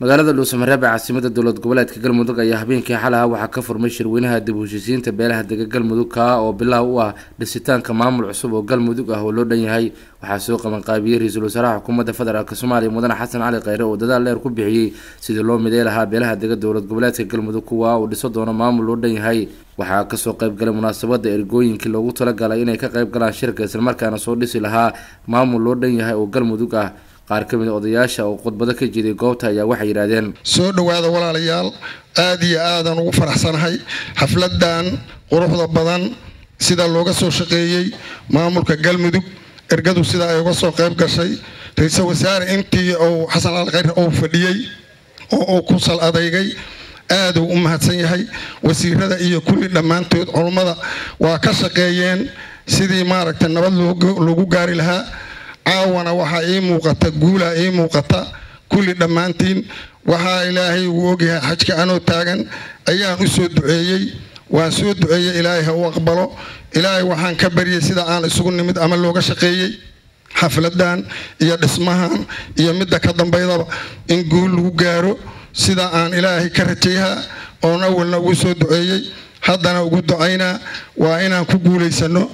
magaalada dhuusamareeb ee caasimada dowlad goboleedka galmudug ayaa habeenkii xalaha waxaa ka furmay shirweynaha dib u heshiisiinta beelaha dega galmudug kaa oo bilaha u ah dhisitaanka maamul cusub oo galmudug ah oo loo dhan yahay waxaa soo qabanqaabiyey ra-iisul wasaaraha xukuumadda federaalk soomaaliya mudane xasan cali kheyre oo dadaal dheer ku bixiyey sidii loo midey lahaa beelaha dega dowlad goboleedka galmudug kuwa uu dhiso doono maamul loo dhan yahay waxaa kasoo qayb galay munaasabada ergooyinkii loogu talagalay inay ka qayb galaan shirka islamarkaana soo dhisi lahaa maamul loo dhan yahay oo galmudug ah qaar ka mid a odayaasha oo khudbado ka jiday goobta ayaa waxay yidhaahdeen soo dhowaada walaalayaal aada iyo aadaan ugu faraxsanahay xafladan quruxda badan sida looga soo shaqeeyey maamulka galmudug ergadu sida ay uga soo qayb gashay ra-iisul wasaare intii uu xasan al kheyr uu fadhiyey oo uu ku sal adeygay aaduu u mahadsan yahay wasiirada iyo kulli dhammaantood culummada waa ka shaqeeyeen sidii maaragtay nabad loogu gaari lahaa caawana waxaa ii muuqata guulaa ii muuqata kulli dhammaantiin waxaa ilaahay uu ogyahay xajka anoo taagan ayaan u soo duceeyey waan soo duceeyey ilaahay ha u aqbalo ilaahay waxaan ka baryay sida aan isugu nimid ama looga shaqeeyey xafladan iyo dhismahan iyo midda ka dambaydaba in guul lagu gaaro sida aan ilaahay ka rajayhaa oon awalna ugu soo duceeyey haddana ugu ducaynaa waa inaan ku guulaysano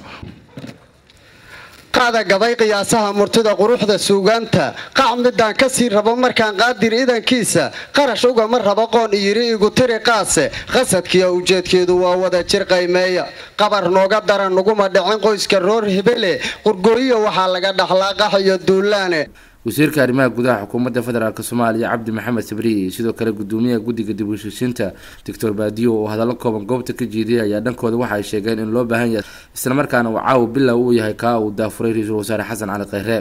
qaada gaday qiyaasaha murtida quruxda suugaanta qac midaan kasii rabo markaan qaadir idankiisa qarash ugama rabo qoon iyiri igu tiri qaase qasadkiiyo ujeedkeedu waa wada jir qaymeeya qabar nooga daran nuguma dhicin qoyska roor hebele qurgooyiya waxaa laga dhaxlaa qax iyo duulaane wasiirka arrimaha gudaha xukuumadda federaalk soomaaliya cabdi maxamed sabriye sidoo kale gudoomiyaha guddiga dib u heshiisiinta doctor baadiyo oo hadallo kooban goobta ka jeediyay ayaa dhankooda waxa ay sheegeen in loo baahan yahay islamarkaana uu caawa bilow uu yahay kaa uu daafuray ra-iisul wasaare xasan cali kheyre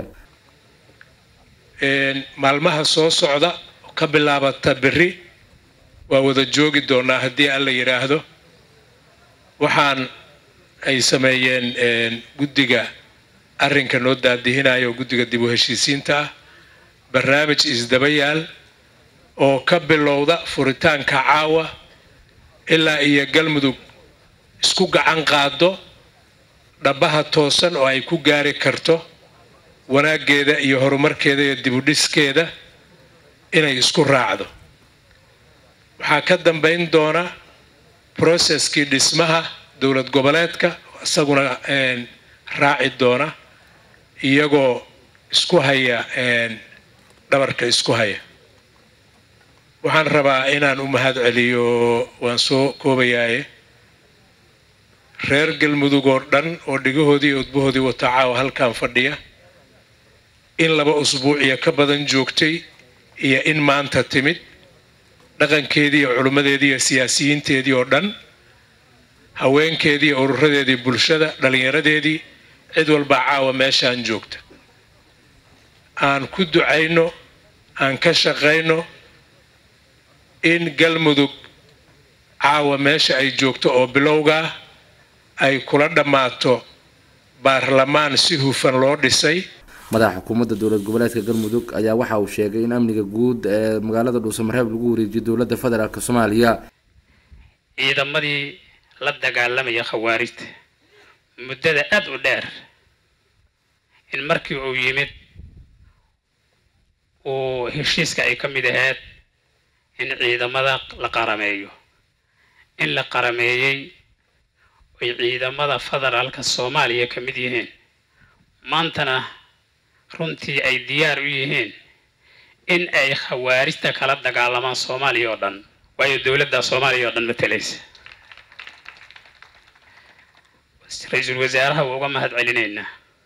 maalmaha soo socda ka bilaabata berri waa wada joogi doonaa haddii alla yidhaahdo waxaan ay sameeyeen guddiga arrinka noo daadihinayo oo guddiga dib u heshiisiinta ah barnaamij isdaba yaal oo ka bilowda furitaanka caawa ilaa iyo galmudug isku gacan qaado dhabaha toosan oo ay ku gaari karto wanaaggeeda iyo horumarkeeda iyo dibudhiskeeda inay isku raacdo waxaa ka dambayn doona processkii dhismaha dowlad goboleedka isaguna raaci doona iyagoo isku haya dhabarka isku haya waxaan rabaa inaan u mahad celiyo waan soo koobayaaye reer galmudug oo dhan oo dhigahoodii iyo udbahoodii wata caawa halkan fadhiya in laba usbuuciya ka badan joogtay iyo in maanta timid dhaqankeedii iyo culimmadeedii iyo siyaasiyiinteedii oo dhan haweenkeedii iyo ururadeedii bulshada dhallinyaradeedii cid walbaa caawa meeshaan joogta aan ku ducayno aan ka shaqayno in galmudug caawa meesha ay joogto oo bilowgaa ay kula dhammaato baarlamaan si hufan loo dhisay madaxa xukuumadda dowlad goboleedka galmudug ayaa waxa uu sheegay in amniga guud ee magaalada dhuusamareeb lagu wareejiyo dowladda federaalk soomaaliya ciidamadii la dagaalamaya khawaarijta muddada aada u dheer in markii uu yimid uu heshiiska ay ka mid ahayd in ciidamada la qarameeyo in la qarameeyey ay ciidamada federaalka soomaaliya ka mid yihiin maantana runtii ay diyaar u yihiin in ay khawaarijta kala dagaalamaan soomaaliya oo dhan waayo dowladda soomaaliya oo dhan matalaysa ra-iisul wasaaraha waa uga mahad celinaynaa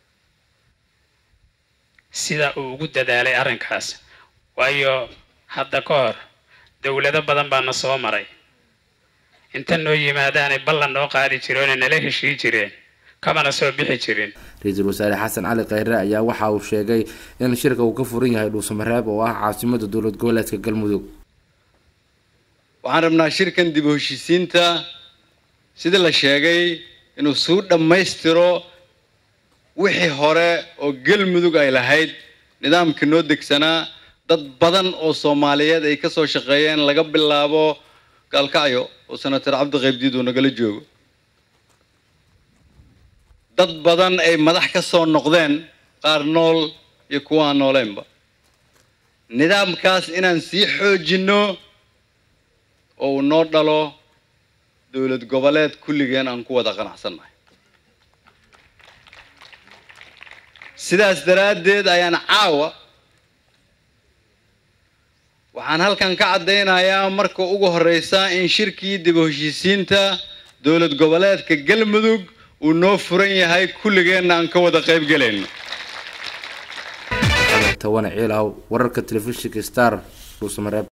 sida uu ugu dadaalay arrinkaas waayo hadda ka hor dowlado badan baana soo maray inta noo yimaadaanay ballan noo qaadi jireeno nala heshii jireen kamana soo bixi jirin ra-iisul wasaare xasan cali kheyre ayaa waxa uu sheegay in shirka uu ka furan yahay dhuusamareeb oo ah caasimada dowlad goboleedka galmudug waxaan rabnaa shirkan dib u heshiisiinta sida la sheegay inuu suu dhammaystiro wixii hore oo galmudug ay lahayd nidaamkii noo degsanaa dad badan oo soomaaliyeed ay ka soo shaqeeyeen laga bilaabo gaalkacyo oo senator cabdi qaybdiid uu nagala joogo dad badan ay madax ka soo noqdeen qaar nool iyo kuwa aan nooleynba nidaamkaas inaan sii xoojinno oo uu noo dhalo dowlad goboleed kulligeen aan ku wada qanacsannahay sidaas daraaddeed ayaan caawa waxaan halkan ka caddaynayaa marka ugu horreysa in shirkii dib u heshiisiinta dowlad goboleedka galmudug uu noo furan yahay kulligeenna aan ka wada qayb gelayno tawane ciilaw wararka telefishinka star dhuusamareeb